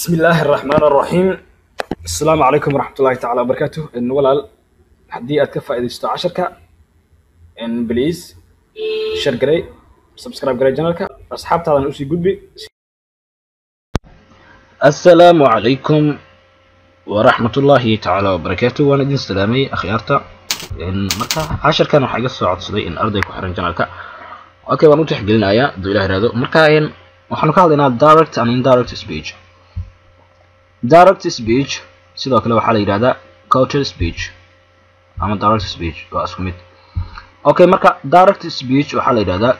بسم الله الرحمن الرحيم السلام عليكم ورحمة الله تعالى وبركاته إن ولا حدي أتكفى إذا استوى عشرك إن بليز شير جري سبسكرايب جري جنالك أصحاب تعالى نوسي قدبي السلام عليكم ورحمة الله تعالى وبركاته وأنا دين سلامي أخيارتا إن مركا عشر كانوا حاجة صعد صدي إن أرضي كحرن جنالك أوكي وأنا تحقلنا يا دو إله هذا مركا إن waxaanu ka hadlaynaa direct and indirect speech direct speech sidoo kale waxaa la yidhahdaa culture speech ama direct speech waa isku mid okay marka direct speech waxaa la yidhahdaa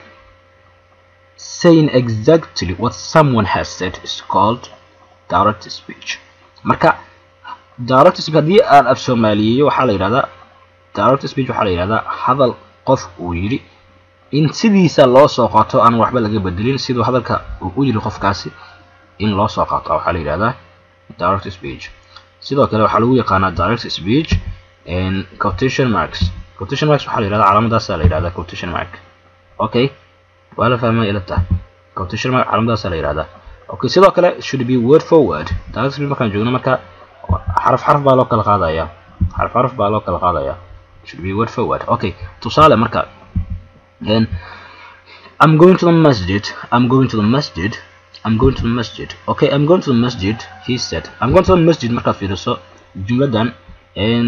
saying exactly what someone has said is called direct speech marka direct speech haddii aan af soomaaliyeeyo waxaa la yidhahdaa direct speech waxaa la yidhahdaa hadal qof uu yidhi in sidiisa loo soo qaato aan waxba laga bedelin siduu hadalka uu u yiri qofkaasi in loo soo qaato waxaa la yidhahdaa direct speech sidoo kale waxaa lagu yaqaanaa direct speech quotation marks quotation marks waxaa la yidhahdaa calaamadaasa la yidhahdaa quotation mark okay waa la fahmay ila tahay quotation mark calaamadaasa la yidhahdaa okay sidoo kale should be word for word direct speech markaan joogno marka xaraf xaraf baa loo kala qaadaya xaraf xaraf baa loo kala qaadaya should be word for word okay tusaale marka then I'm going to the masjid. I'm going to the masjid. I'm going to the masjid. Okay, I'm going to the masjid. He said. I'm going to the masjid. markaad fiiriso jumladan n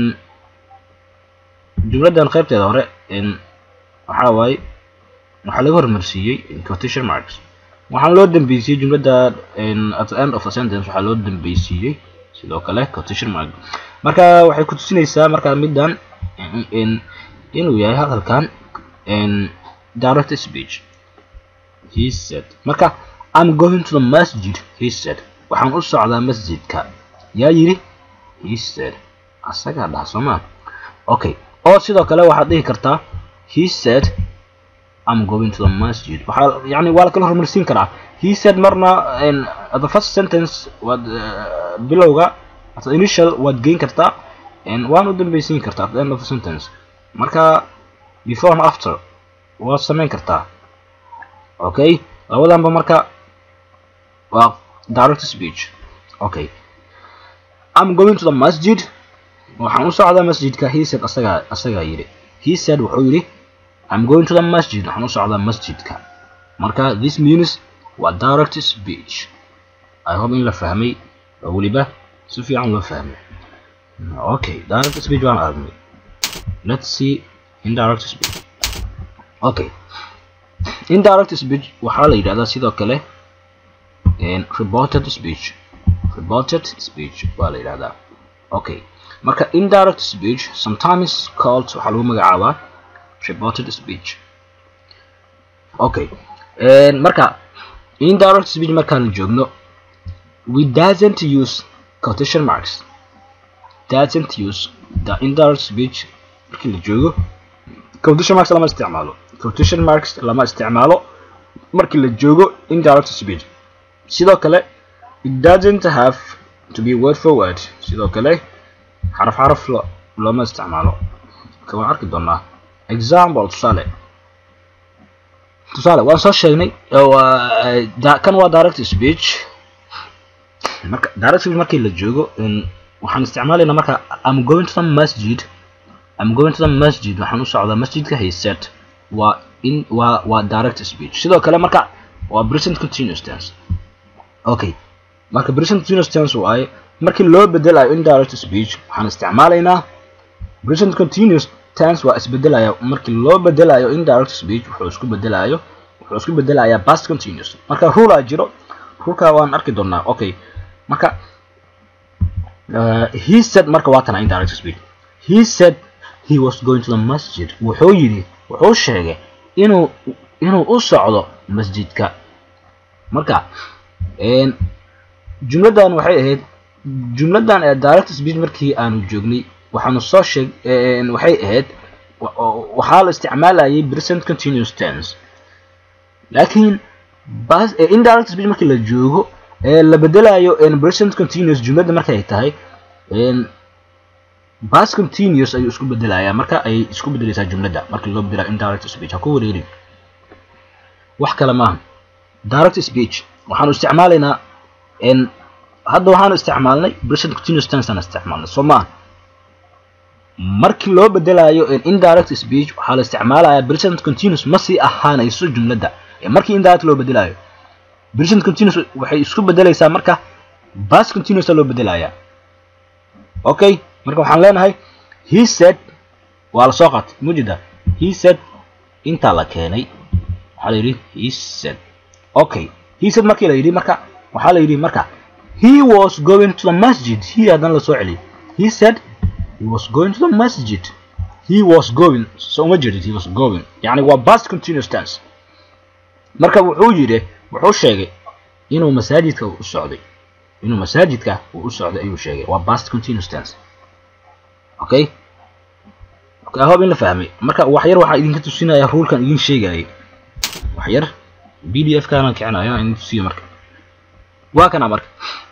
jumladan qaybteeda hore n waxaa waaye waxaa laga hormarsiiyey quotation marks waxaan loo dambeysiyey jumlada at the end of a sentence waxaa loo dambaysiiyey sidoo kale quotation mark marka waxay ku tusinaysaa markaa middan inuu yahay hadalkan direct speech he said marka i'm going to the masjid he said waxaan u socdaa masjidka yaa yidhi he said asagaa dhaha soomaa okay oo sidoo kale waxaad dhihi kartaa he said i'm going to the masjid waxaa yani waa la kala horumarsiin karaa he said marna the first sentence waad bilowga at the initial waad geyn kartaa waan u dambeysiin kartaa at the end of the sentence marka before and after waad samayn kartaa okay labadanba marka waa direct speech okay i'm going to the masjid waxaan u socdaa masjidka he said asagaa asagaa yidhi he said wuxuu yidhi i'm going to the masjid waxaan u socdaa masjidka marka this means waa direct speech i hope in la fahmay oo weliba si fiican loo fahmay okay direct speech waan aragnay let's see indirect speech okay indirect speech waxaa la yidhahdaa sidoo kale reported speech reported speech waa la yidhahdaa okay marka indirect speech sometimes called waxaa lagu magacaabaa reported speech okay marka indirect speech markaan joogno we doesn't use quotation marks doesn't use the indirect speech markii la joogo quotation marks lama isticmaalo quotation marks lama isticmaalo markii la joogo indirect speech sidoo kale it doesn't have to be word for word sidoo kale xaraf xaraf looma isticmaalo marka waan arki doonaa example tusaale tusaale waan soo sheegnay kan waa direct speech marka direct speech markii la joogo waxaan isticmaalaynaa marka i'm going to the masjid I'm going to the masjid waxaan u socdaa masjidka he said waa in waa waa direct speech sidoo kale marka waa present continuous tense okay marka present continuous tense waaye markii loo bedelayo indirect speech waxaan isticmaalaynaa present continuous tense waa isbedelaya markii loo bedelayo indirect speech wuxuu isku bedelayo wuxuu isku bedelayaa past continuous marka rule jiro ruleka waan arki doonaa okay marka uh, he said marka waa tana indirect speech he said he was going to the masjid wuxuu yidhi wuxuu sheegay inuu inuu u socdo masjidka marka jumladan waxay ahayd jumladan ee direct speech markii aanu joognay waxaanu soo sheeg waxay ahayd waxaa la isticmaalayay present continuous tense laakiin bas indirect speech markii la joogo ee la bedelayo present continuous jumlada markay tahay bas continuous ayuu isku bedelayaa marka ay isku bedelaysaa jumladda markii loo bedelayo indirect speech ha ku wareerin wax kale maaha direct speech waxaanu isticmaalaynaa hadda waxaanu isticmaalnay present continuous tense aan isticmaalnay soo maaha markii loo bedelayo indirect speech waxaa la isticmaalayaa present continuous ma sii ahaanayso jumladda markii indirect loo bedelayo present continuous waxay isku bedelaysaa marka past continuous loo bedelayaa okay marka waxaan leenahay he said waa la soo qaatay mujida he said intaa la keenay waxaa la yidhi he said okay he said markii la yidhi marka waxaa la yidhi marka he was going to the masjid he haddana la soo celiyay he said he was going to the masjid he was going so uma jeedid he was going yani waa past continuous tense marka wuxuu yidhi wuxuu sheegay inuu masaajidka u socday inuu masaajidka uu u socday ayuu sheegay waa past continuous tense okay okay I hope in la fahmay marka wax yar waxaa idinka tusinaya rulkan idin sheegayay wax yar pdf kaana kicinayo idin tusiyo marka waa kana marka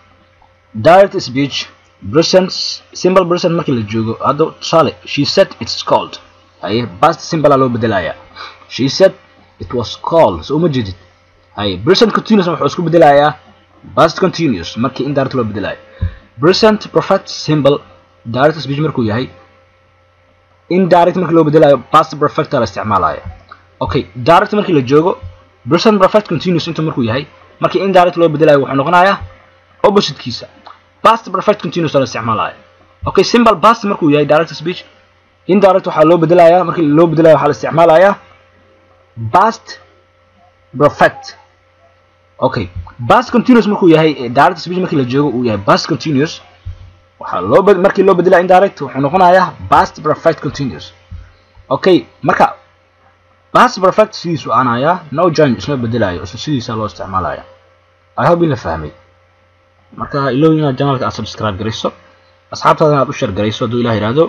direct speech present simple present markii la joogo hadda tusaale she said it's cold haye past simple loo bedelaya she said it was cold so uma jeedid haye present continuous wuxuu isku bedelayaa past continuous markii indirect loo bedelayo present perfect simple direct speech markuu yahay indirect markii loo bedelayo past perfect la isticmaalaya okay direct markii la joogo present perfect continuous inta markuu yahay markii indirect loo bedelayo wuxuu noqonayaa oppositekiisa past perfect continuous la isticmaalaya okay simple past markuu yahay direct speech indirect waxaa loo bedelayaa markii loo bedelayo waxaa la isticmaalayaa past perfect okay past continuous markuu yahay direct speech markii la joogo uu yahay past continuous waxaa loo markii loo bedelaya indirect wuxuu noqonayaa past perfect continuous okay marka past perfect sidiisu aanayaa no change isma bedelayo isla sidiisa loo isticmaalaya i hope in la fahmay marka ilow inaad janalka aad subscribe garayso asxaabtaadana aad u share garayso hadduu ilah yidhaahdo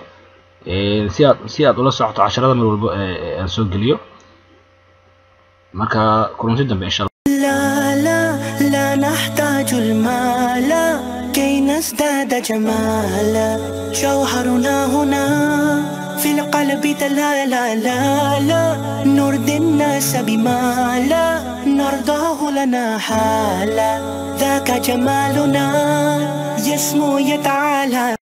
si aad si aad ula socoto casharada mar walbo aan soo geliyo marka kulanti dambe insha لا لا لا نحتاج المال كي نزداد جمالا جوهرنا هنا في القلب لا لا لا لا نرضي الناس بما لا نرضاه لنا حالا ذاك جمالنا يسمو يتعالى